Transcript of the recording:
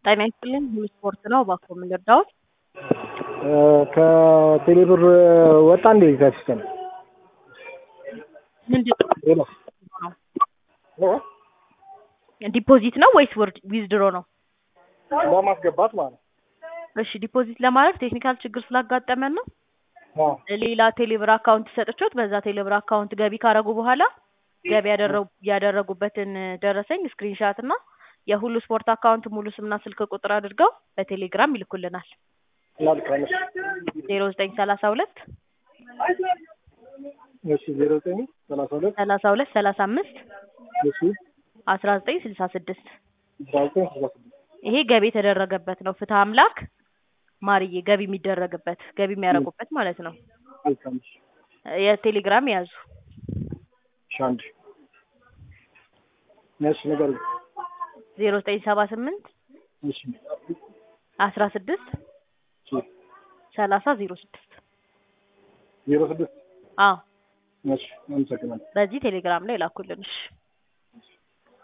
ጤና ይስጥልኝ ሙሉ ስፖርት ነው። እባክዎ ምን ልርዳዎት? ከቴሌብር ወጣ እንዴ ከሲስተም? ምንድን ሄሎ ነው ዲፖዚት ነው ወይስ ዊዝድሮ ነው? ለማስገባት ማለት እሺ ዲፖዚት ለማድረግ ቴክኒካል ችግር ስላጋጠመን ነው። ነው። ሌላ ቴሌብር አካውንት ሰጥቾት በዛ ቴሌብር አካውንት ገቢ ካረጉ በኋላ ገቢ ያደረጉ ያደረጉበትን ደረሰኝ ስክሪንሻት እና የሁሉ ስፖርት አካውንት ሙሉ ስምና ስልክ ቁጥር አድርገው በቴሌግራም ይልኩልናል። ላልካለሽ ዜሮ ዘጠኝ ሰላሳ ሁለት እሺ ዜሮ ዘጠኝ ሰላሳ ሁለት ሰላሳ ሁለት ሰላሳ አምስት እሺ አስራ ዘጠኝ ስልሳ ስድስት አስራ ዘጠኝ ስልሳ ስድስት ይሄ ገቢ የተደረገበት ነው። ፍትህ አምላክ ማርዬ ገቢ የሚደረግበት ገቢ የሚያደርጉበት ማለት ነው። ላልካለሽ የቴሌግራም ያዙ እሺ አንድ እሺ ነገር ዜሮ ዘጠኝ ሰባ ስምንት እሺ አስራ ስድስት እሺ ሰላሳ ዜሮ ስድስት ዜሮ ስድስት አዎ እሺ አመሰግናለሁ። በዚህ ቴሌግራም ላይ ላኩልን። እሺ